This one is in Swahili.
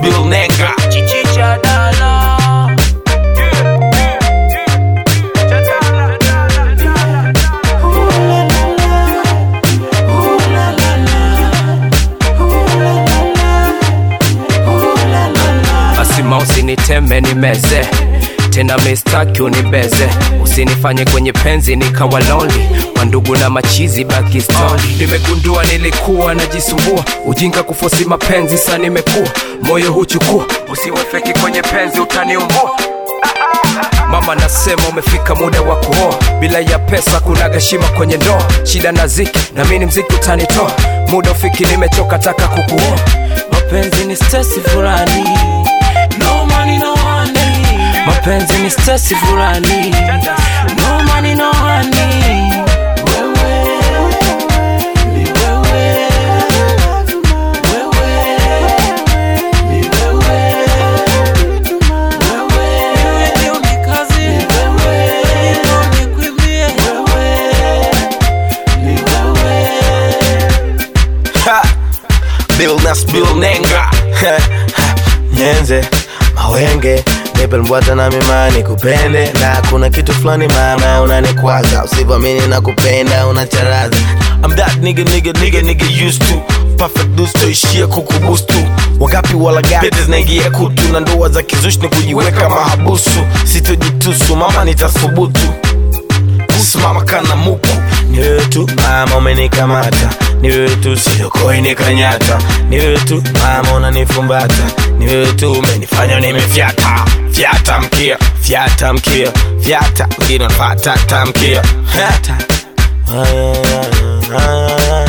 Bill Nenga Chichicha dala Asima usiniteme nimeze tena mistaki unibeze usinifanye kwenye penzi nikawa lonely mandugu na machizi baki story nimegundua nilikuwa najisumbua ujinga kufosi mapenzi sa nimekuwa moyo huchukua usiwe feki kwenye penzi utaniumbua mama nasema umefika muda wa kuoa bila ya pesa kuna gashima kwenye ndoa shida na ziki na mini mziki utanitoa muda ufiki nimechoka taka kukuoa mapenzi ni stesi fulani no money, no honey. mapenzi ni stesi fulani no money, no honey. Wewe, ni wewe. Wewe, ni wewe. Wewe ndio nikaze. Wewe ndio nikwimbie. Ni wewe. Ha! Bill Nas Bill Nenga nyenze mawenge nipe mbwata na mimani kupende na kuna kitu fulani mama unanikwaza usivamini na kupenda unacharaza I'm that nigga nigga nigga nigga used to perfect dudes toishia kukubustu wagapi walagati zinaingia kutu na ndoa za kizushi ni kujiweka mahabusu sitojitusu mama nitathubutu kusimama kana muku ni wewe tu mama umenikamata ni wewe tu sijokoi nikanyata ni wewe tu mama unanifumbata ni wewe tu umenifanya nimefyata fyata mkia fyata mkia fyata wengine wanafata tamkia fyata